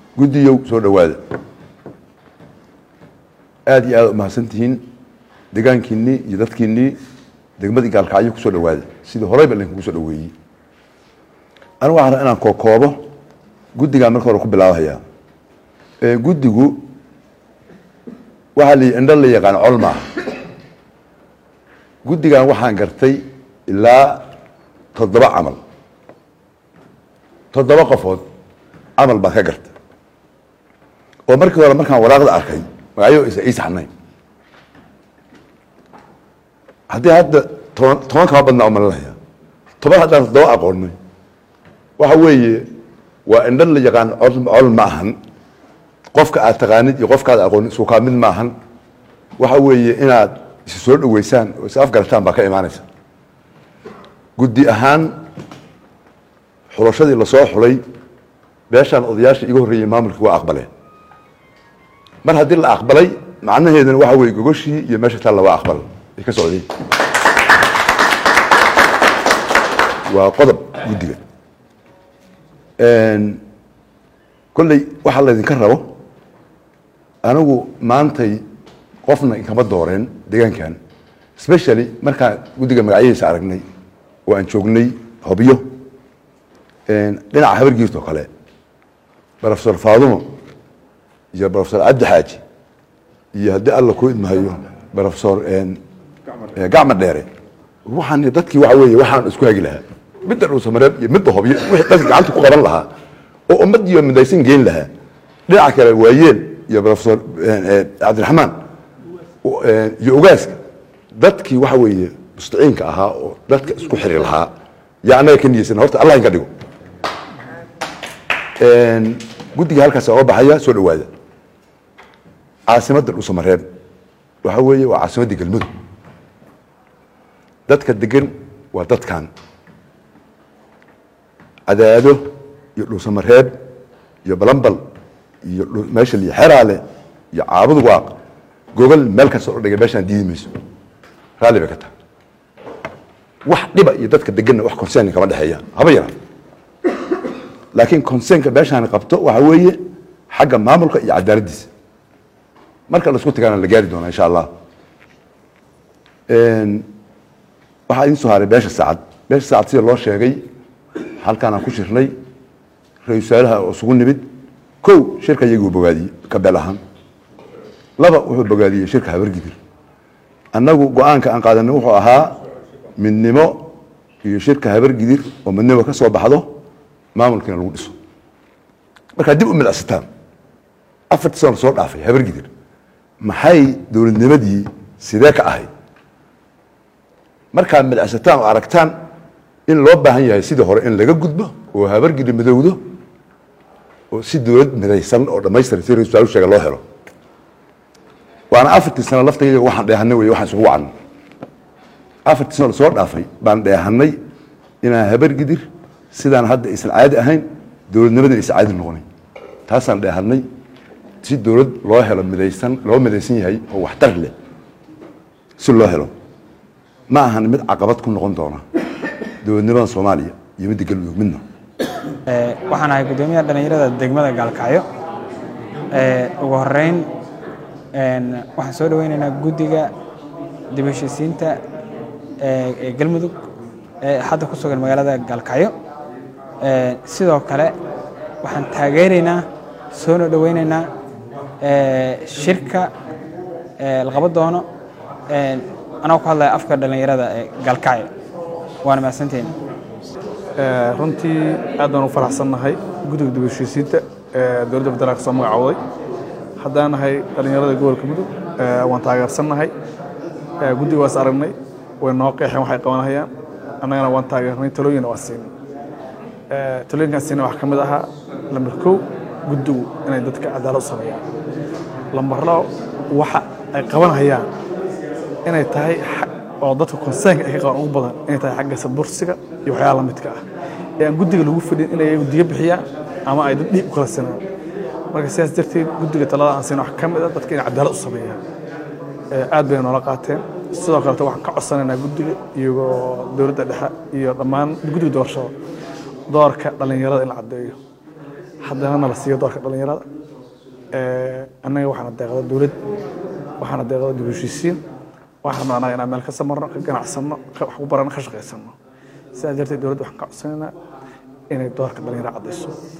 guddiyow soo dhowaada aada iyo aada umahadsan tihiin degaankiinnii iyo dadkiinnii degmadii gaalkacyo kusoo dhowaada sidii horeyba idinkugu soo dhoweeyey anigu waxaan rabaa inaan kookoobo guddigaan marka hore ku bilaabahaya guddigu waxaa la indho la yaqaan col maaha guddigan waxaan gartay ilaa toddoba camal toddoba qofood camal baan ka gartay oo markii hore markaan waraaqda arkay magacyo isa ii saxnayn haddii hadda toban toban kama badnaa u malinaya toban haddaan toddoba aqoonay waxa weeye waa indho la yaqaan col col ma ahan qofka aad taqaanid iyo qofkaad aqoonid isku kaa mid ma ahan waxa weeye inaad is soo dhoweysaan oo is afgarataan baa ka imaanaysa guddi ahaan xulashadii lasoo xulay beeshaan odayaasha iga horreeyey maamulkii waa aqbaleen mar haddii la aqbalay macnaheeduna waxa weye gogoshii iyo meesha taalla waa aqbal ay ka socdeen waa qodob guddiga kolley waxaa laydinka rabo anigu maantay qofna inkama dooreen deegaankan specially markaan guddiga magacyadiisa aragnay oo aan joognay hobyo dhinaca habargiirta oo kale profesor faadumo iyo profesor cabdi xaaji iyo haddii alla ku idmahayo profesor gacma dheere waxaan dadkii waxa weeye waxaan isku hagi lahaa midda dhuusamareeb iyo midda hobyo wixii dadka gacanta ku qaban lahaa oo ummadiiyo midaysan geyn lahaa dhinaca kale waayeel iyo profesor cabdiraxmaan iyo ogaaska dadkii waxa weeye mustaciinka ahaa oo dadka isku xiri lahaa yaa annaga ka niyeysana horta allah inka dhigo guddiga halkaas oga baxaya soo dhowaada caasimadda dhuusamareeb waxa weeye waa caasimadda galmudug dadka degan waa dadkan cadaado iyo dhuusamareeb iyo balambal iyo meesha liyo xeraale iyo caabud waaq gogol meel kasta oo dhigay meeshaan diidi mayso raalli bay ka tahay wax dhiba iyo dadka deganna wax concern kama dhexeeya haba yaraa laakiin concernka meeshaan qabto waxa weeye xagga maamulka iyo cadaaladdiisa marka laisku tagaana la gaari doonaa insha allah waxaa idin soo haray beesha saacad beesha saacad sida loo sheegay halkaan aan ku shirnay ra-isul wasaaraha oo isugu nimid kow shirka iyaguu bogaadiyey ka beel ahaan laba wuxuu bogaadiyey shirka habargidir annagu go-aanka aan qaadanay wuxuu ahaa midnimo iyo shirka habargidir oo midnimo ka soo baxdo maamulkiina lagu dhiso markaa dib u midacsataan afartii sano soo dhaafay habargidir maxay dowladnimadii sidee ka ahayd markaa midacsataan oo aragtaan in loo baahan yahay sidii hore in laga gudbo oo habargidir midowdo oo si dowlad midaysan oo dhamaystiran si ra-isul sheega loo helo waana afartii sano laftayga waxaan dheehanay wey waxaan isugu wacnay afartii sano lasoo dhaafay baan dheehanay inaan habargidir sidaan hadda aysan caadi ahayn dowladnimadana aysan caadi noqonayn taasaan dheehanay si dowlad loo helo midaysan loo midaysan yahay oo waxtar leh si loo helo ma ahan mid caqabad ku noqon doona dowladnimada soomaaliya iyo midda galmudug midna waxaan ahay guddoomiyaha dhallinyarada degmada gaalkacyo ugu horeyn waxaan soo dhaweyneynaa guddiga dib heshiisiinta ee galmudug ee hadda ku sugan magaalada gaalkacyo sidoo kale waxaan taageeraynaa soona dhaweyneynaa shirka la qaban doono anagoo ku hadlaya afka dhallinyarada ee gaalkacyo waana mahadsanteena runtii aad baan u faraxsannahay guddiga dib heshiisiinta ee dowladda federaalka soo magacowday haddaan nahay dhallinyarada gobolka mudug waan taageersannahay guddiga waas aragnay way noo qeexeen waxay qabanahayaan annagana waan taageernay talooyina waa siinay talooyinkaan siinay waxaa ka mid ahaa lambar kow guddigu inay dadka cadaalad u sameeyaan lambar labo waxa ay qabanhayaan inay tahay oo dadka konseynka ay ka qaban ugu badan inay tahay xagga sabursiga iyo waxyaala la midka ah ee aan guddiga lagu fadhin inay iyagu diga bixiyaan ama ay dad dhiib u kala sinaan marka sidaas darteed guddiga talada aan siina wax ka mid a dadka inay cadaalad u sameeyaan aad bay noola qaateen sidoo kaleta waxaan ka codsanaynaa guddiga iyagoo dowladda dhexe iyo dhammaan guddiga doorashada doorka dhallinyarada in la caddeeyo haddana nala siiyo doorka dhalinyarada annaga waxaana deeqda dowlad waxaana deeqda dib u heshiisiin waxaan rabnaa inaan meel ka samarno ka ganacsanno wax ku barano ka shaqaysano sidaa darteed dowladda waxaan ka codsanaynaa inay doorka dhalinyarada caddayso